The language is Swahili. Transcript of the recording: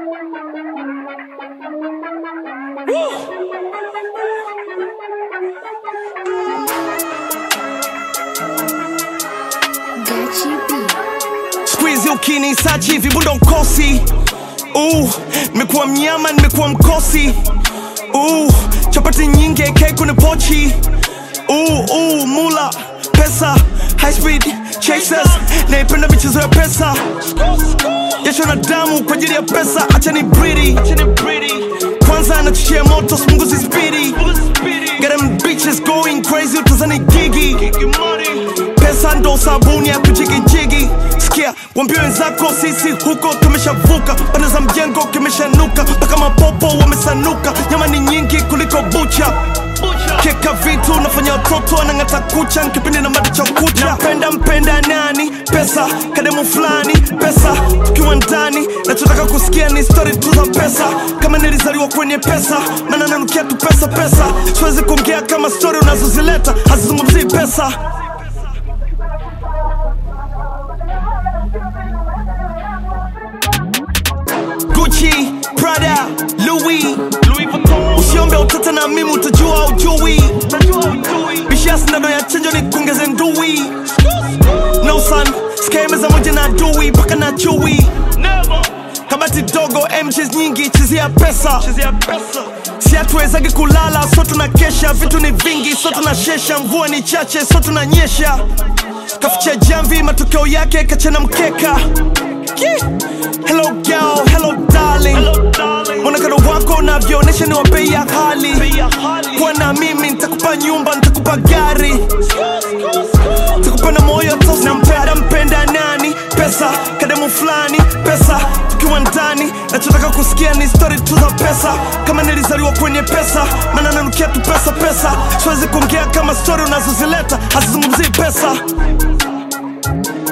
Squeeze ukini sachi vibundo mkosi uh, nimekuwa mnyama nimekuwa mkosi uh, chapati nyingi AK kwenye pochi uh, uh, mula pesa high speed chasers naipenda michezo ya pesa jasho na damu kwa ajili ya pesa acha ni bridi kwanza anachochea moto smunguzi spidi Get them bitches going crazy utazani gigi pesa ndo sabuni ya kujigijigi sikia wambia wenzako sisi huko tumeshavuka pande za mjengo kimeshanuka mpaka mapopo wamesanuka nyama ni nyingi kuliko bucha keka vitu nafanya watoto anang'ata kucha nkipindi na mada cha kucha napenda mpenda nani pesa kademu fulani pesa tukiwa ndani nachotaka kusikia ni stori tu za pesa kama nilizaliwa kwenye pesa maana nanukia tu pesa pesa siwezi kuongea kama stori unazozileta hazizungumzii pesa Gucci, Prada, Louis, Louis Vuitton. Usiombe utata na mimi utajua ujui. Bishia sindano ya chanjo ni kuongeze ndui. No son, sikae meza moja na adui mpaka na chui. Kabati dogo, MJs nyingi, chezea pesa. Si hatuwezagi kulala, so tunakesha. Vitu ni vingi, so tunashesha. Mvua ni chache, so tunanyesha. Kaficha jamvi, matokeo yake kachana mkeka. Yeah. Hello girl, hello darling. Mwonekano wako unavyoonyesha ni wa bei ya hali. Kuwa na mimi nitakupa nyumba, nitakupa gari, nitakupa na moyo tosi. Nampenda mpenda nani? Pesa, kademu fulani, pesa, tukiwa ndani. Nachotaka kusikia ni story tu za pesa, kama nilizaliwa kwenye pesa, maana nanukia tu pesa pesa. Siwezi kuongea kama story unazozileta hazizungumzii pesa.